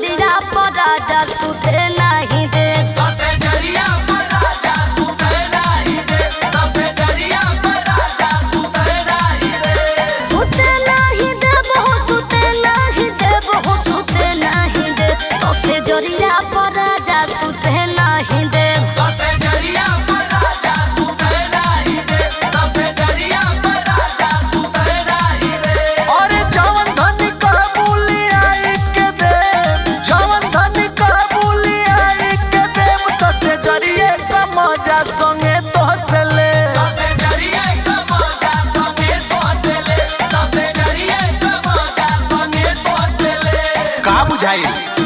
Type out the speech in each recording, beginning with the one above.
जरिया पर राजा सुते नहीं दे दसे जरिया पर राजा सुते नाही दे दसे जरिया पर राजा सुते नाही दे सुते नहीं दे बहु सुते नहीं दे बहु सुते नहीं दे तो से जरिया पर राजा सुते नहीं दे दसे जरिया पर राजा सुते नाही दे दसे जरिया पर राजा सुते नाही दे और जवन धनी कर बोली आई के दे जवन धनी कर बोली आई के दे तसे जरिए का मजा संगे तो से ले दसे जरिया का मजा संगे तो हंसले दसे जरिया का मजा संगे तो हंसले का बुझाई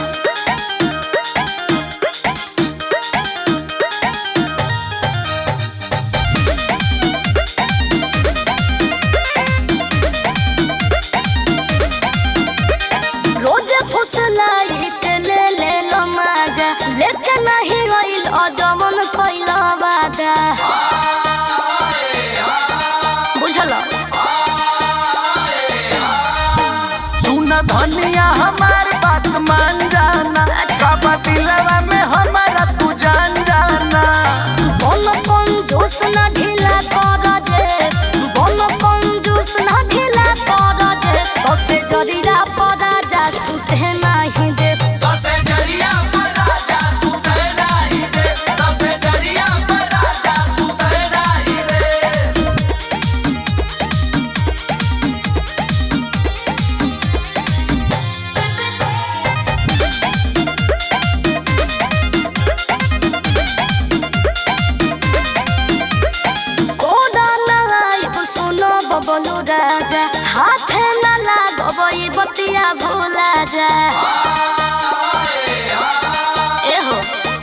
रोज फुसलाई के ले ले लो मजा लेके नहीं गइल अदमन कइला वादा बुझल सुन धनिया हमार बात मान जाना बाबा दिलवा में हमारा तू जान जाना बोल कंजूस ना ढीला कर दे बोल कंजूस ना ढीला कर दे तो से जरिया पर राजा सुते नहीं दे दसे जरिया पर राजा सुते नाही दे दसे जरिया पर राजा सुते नाही दे कोडा लगाई सुनो बबलू राजा हाथे न लागब ई बतिया भूला जा एहो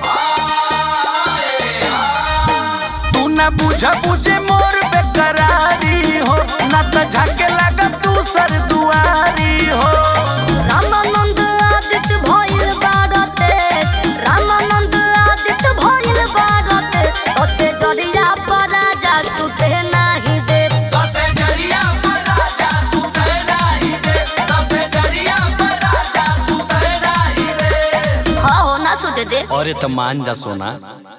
तू ना बुझा बुझे मोर बेकरारी हो ना तो झके लगा तू सर दुआरी हो रामानंद आदित्य भइल बारते रामानंद आदित्य भइल बारते ओसे जरिया पर राजा सुते नाही दे दसे जरिया पर राजा सुते नाही दे दसे जरिया पर राजा सुते नाही दे हाँ हो ना सुते दे अरे तो मान जा सोना